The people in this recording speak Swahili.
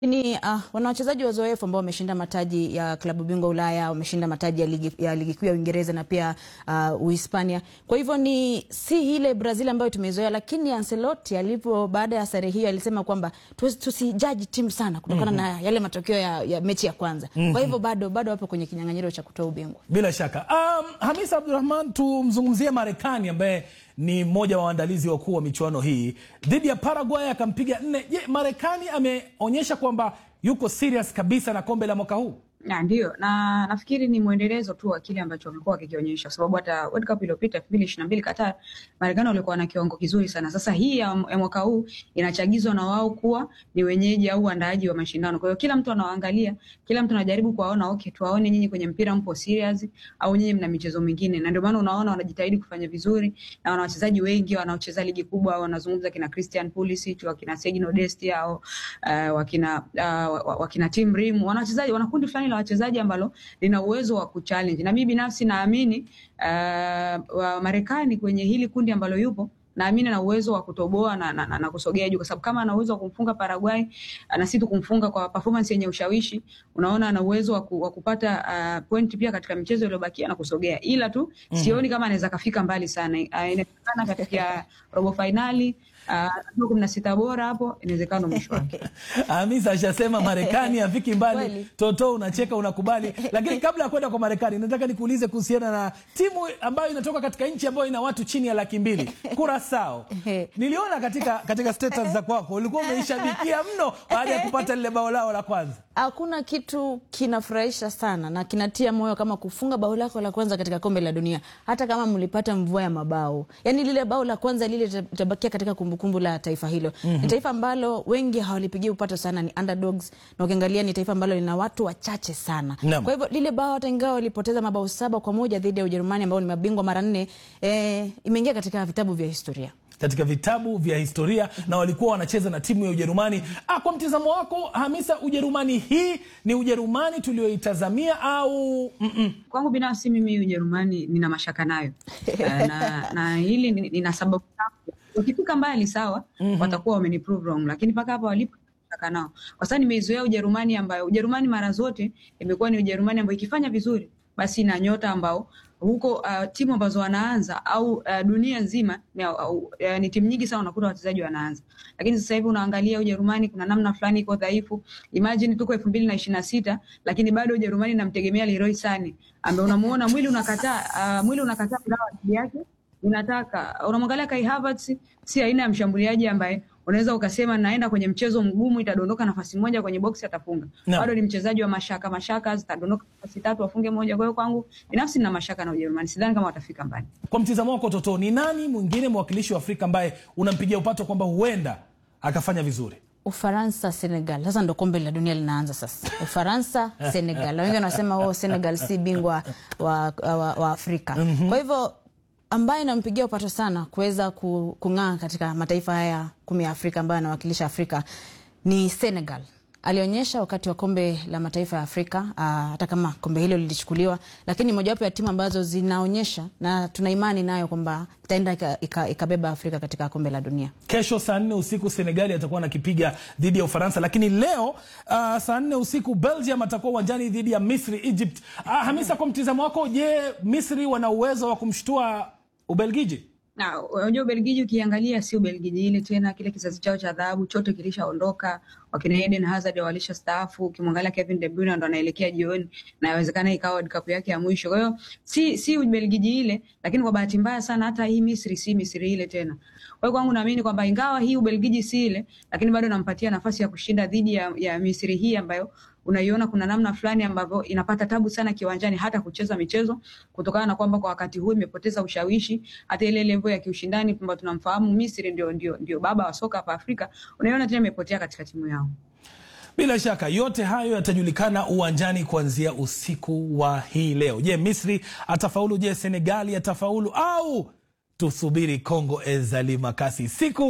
Ni uh, wana wachezaji wazoefu ambao wameshinda mataji ya klabu bingwa Ulaya, wameshinda mataji ya ligi, ya ligi kuu ya Uingereza na pia uh, Uhispania. Kwa hivyo ni si ile Brazil ambayo tumezoea, lakini Ancelotti alipo baada ya sare hiyo alisema kwamba tusijaji timu sana kutokana mm -hmm. na yale matokeo ya, ya mechi ya kwanza mm -hmm. Kwa hivyo bado bado wapo kwenye kinyang'anyiro cha kutoa ubingwa bila shaka. Um, Hamisa Abdurrahman, tumzungumzie Marekani ambaye ni mmoja wa waandalizi wakuu wa michuano hii dhidi ya Paraguay akampiga nne. Je, Marekani ameonyesha kwamba yuko serious kabisa na kombe la mwaka huu? Na ndio na nafikiri ni mwendelezo tu wa kile ambacho wamekuwa wakikionyesha, kwa sababu hata World Cup iliyopita elfu mbili ishirini na mbili Qatar, Marekani walikuwa na kiwango kizuri sana. Sasa hii ya, ya mwaka huu inachagizwa na wao kuwa ni wenyeji au waandaaji wa mashindano. Kwa hiyo kila mtu anawaangalia, kila mtu anajaribu kuwaona, okay, tuwaone nyinyi kwenye mpira mpo serious au nyinyi mna michezo mingine, na ndio maana unaona wanajitahidi kufanya vizuri na wana wachezaji wengi wanaocheza ligi kubwa. Wanazungumza kina Christian Pulisic, wakina Sergio Dest au uh, wakina uh, wakina Tim Rim, wana wachezaji wana kundi fulani la wachezaji ambalo lina uwezo wa kuchallenge, na mimi binafsi naamini uh, wa Marekani kwenye hili kundi ambalo yupo naamini ana uwezo wa kutoboa na, na, na, na kusogea juu, kwa sababu kama ana uwezo wa kumfunga Paraguay na si tu kumfunga kwa performance yenye ushawishi, unaona ana uwezo wa, ku, wa kupata uh, point pia katika michezo iliyobakia na kusogea, ila tu mm -hmm. sioni kama anaweza kafika mbali sana. Uh, inawezekana katika robo finali uh, kumi na sita bora hapo, inawezekana mwisho wake. Hamisa ashasema Marekani hafiki mbali. Toto unacheka unakubali, lakini kabla ya kwenda kwa Marekani, nataka nikuulize kuhusiana na timu ambayo inatoka katika nchi ambayo ina watu chini ya laki mbili Kurasao. Niliona katika, katika status za kwako ulikuwa umeishabikia mno baada ya kupata lile bao lao la kwanza. Hakuna kitu kinafurahisha sana na kinatia moyo kama kufunga bao lako la kwanza katika kombe la dunia, hata kama mlipata mvua ya mabao. Yani lile bao la kwanza lile litabakia katika kumbukumbu la taifa hilo. mm -hmm. Ni taifa ambalo wengi hawalipigia upato sana, ni underdogs, na ukiangalia ni taifa ambalo lina watu wachache sana no. Kwa hivyo lile bao hata ingawa walipoteza mabao saba kwa moja dhidi ya Ujerumani ambao ni mabingwa mara nne, eh, imeingia katika vitabu vya historia katika vitabu vya historia na walikuwa wanacheza na timu ya Ujerumani. Ah, kwa mtizamo wako Hamisa, Ujerumani hii ni Ujerumani tulioitazamia au mm -mm? Kwangu binafsi mimi Ujerumani nina mashaka nayo na, na hili nina sababu ukifika mbali sawa, mm -hmm. watakuwa wameniprove wrong, lakini mpaka hapa walipo nao kwa sababu nimeizoea Ujerumani ambayo Ujerumani mara zote imekuwa ni Ujerumani ambayo ikifanya vizuri basi na nyota ambao huko uh, timu ambazo wanaanza au uh, dunia nzima ni, uh, uh, ni timu nyingi sana unakuta wachezaji wanaanza, lakini sasa hivi unaangalia Ujerumani kuna namna fulani iko dhaifu. Imagine tuko elfu mbili na ishirini na sita lakini bado Ujerumani namtegemea Leroy Sane ambaye unamuona mwili unakataa, uh, mwili unakataa dawa yake inataka. Unamwangalia Kai Havertz, si aina ya mshambuliaji ambaye unaweza ukasema naenda kwenye mchezo mgumu itadondoka nafasi moja kwenye boksi atafunga. No. Bado ni mchezaji wa mashaka mashaka, zitadondoka nafasi tatu afunge moja. Kwa hiyo kwangu binafsi nina mashaka na Ujerumani, sidhani kama watafika mbali. Kwa mtizamo wako Toto, ni nani mwingine mwakilishi wa Afrika ambaye unampigia upato kwamba huenda akafanya vizuri? Ufaransa, Senegal. Sasa ndo kombe la dunia linaanza sasa. Ufaransa, Senegal. Wengi wanasema oh, Senegal si bingwa wa, wa, wa Afrika. mm -hmm. Kwa hivyo ambaye nampigia upato sana kuweza kung'aa katika mataifa haya kumi ya Afrika ambayo anawakilisha Afrika ni Senegal. Alionyesha wakati wa kombe la mataifa ya Afrika hata kama kombe hilo lilichukuliwa, lakini mojawapo ya timu ambazo zinaonyesha na tuna imani nayo kwamba itaenda ikabeba Afrika katika kombe la dunia. Kesho saa nne usiku Senegali atakuwa anakipiga dhidi ya Ufaransa, lakini leo uh, saa nne usiku Belgium atakuwa uwanjani dhidi ya Misri, Egypt. Uh, Hamisa, kwa mtizamo wako, je, Misri wana uwezo wa kumshtua Ubelgiji? Na unajua Ubelgiji ukiangalia si Ubelgiji ile tena, kile kizazi chao cha dhahabu chote kilishaondoka. Wakina Eden Hazard walisha staafu, ukimwangalia Kevin De Bruyne ndo anaelekea jioni, na inawezekana ikawa World Cup yake ya mwisho. Kwa hiyo si si Ubelgiji ile, lakini kwa bahati mbaya sana hata hii Misri si Misri ile tena. Kwa hiyo kwangu naamini kwamba ingawa hii Ubelgiji si ile, lakini bado nampatia nafasi ya kushinda dhidi ya, ya Misri hii ambayo unaiona kuna namna fulani ambavyo inapata tabu sana kiwanjani hata kucheza michezo kutokana na kwamba kwa wakati huu imepoteza ushawishi, hata ile level ya kiushindani kwamba tunamfahamu Misri ndio, ndio, ndio baba wa soka hapa Afrika, unaiona tena imepotea katika timu yao. Bila shaka yote hayo yatajulikana uwanjani kuanzia usiku wa hii leo. Je, Misri atafaulu? Je, Senegali atafaulu? Au tusubiri Kongo Ezali Makasi siku